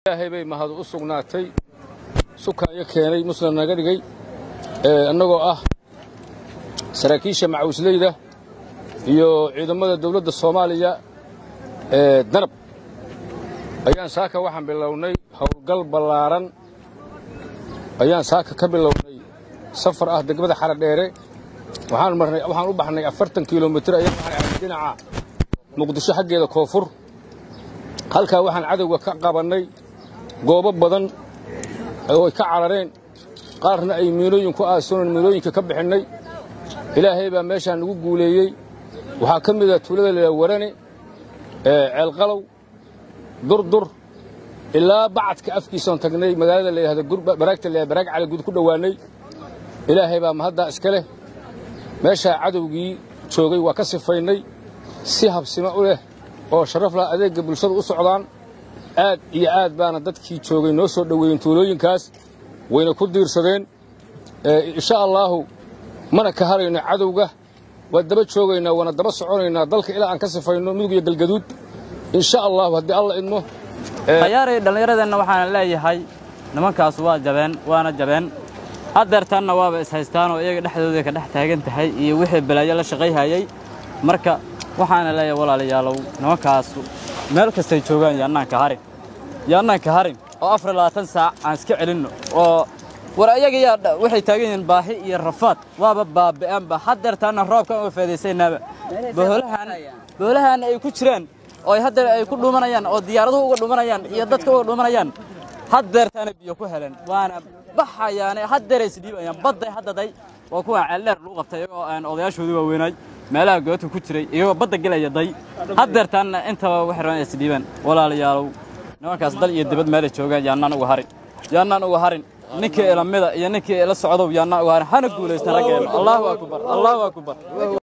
ilaahay bay mahad u sugnaatay sukaayo keenay muslim naga dhigay annagoo ah saraakiisha macawisleyda iyo ciidamada dawladda soomaaliya ee danab ayaan saaka waxaan bilownay howlgal ballaaran ayaan saaka ka bilownay safar ah degmada xaradheere waxaan marnay waxaan u baxnay afartan kilomitir ayaan waxaan ahnay dhinaca muqdisho xaggeeda koonfur halkaa waxaan cadowga ka qabannay goobo badan oo ay ka carareen qaarna ay miinooyin ku aasooneen miinooyinka ka bixinnay ilaahay baa meeshaan nagu guuleeyey waxaa ka mid a tuulada layidhaha warane ceelqalow durdur ilaa bacadka afkiisoon tagnay magaalada layidhahda baraagta layidhahda baraag cali gud ku dhowaannay ilaahay baa mahaddaa iska leh meeshaa cadowgii joogay waa ka sifaynay si habsimo u leh oo sharaf lah adeegga bulshada u socdaan aad iyo aad baana dadkii joogay noo soo dhoweeyeen tuulooyinkaas wayna ku diirsadeen insha allaahu mana ka harayno cadowga waa daba joogaynaa waana daba soconaynaa dalka ilaa aan ka sifayno mudug iyo galgaduud insha allaahu haddii alla idmo khayaaray dhallinyaradeenna waxaana leeyahay nimankaas waa jabeen waana jabeen haddeertaanna waaba ishaystaanoo iyaga dhexdooday ka dhex taagan tahay iyo wixii balaayo la shaqayhayay marka waxaana leeyahay walaalayaalow nimankaasu meel kastay joogaan yaannaanka harin yaannaanka harin oo afar labaatan saac aan iska celinno oo war ayaga yaa waxay taagan yihiin baahi iyo rafaad waaba baabi'aanba haddeertaanna roobkan uga faadaysaynaaba boholahan boholahan ay ku jiraan oo haddeer ay ku dhuumanayaan oo diyaaraduhu uga dhuumanayaan iyo dadka uga dhuumanayaan haddeertaana biyo ku heleen waana baxayaane haddeeray isdhiibayaan badday haddaday waa kuwa ceeldheer lagu qabtay iyagoo aan odayaashoodii waaweynaay meelaha goobta ku jiray iyagoo badda gelaya day haddeertaanna intaba waxay rabaan isdhiibaan walaalayaalow nimankaas dal iyo dibad meelay joogaan yaannaan uga harin yaannaan uga harin ninkii ilamida iyo ninkii ila socdow yaannaan uga harin hana guulaystan raggeena allaahu akbar allaahu akbar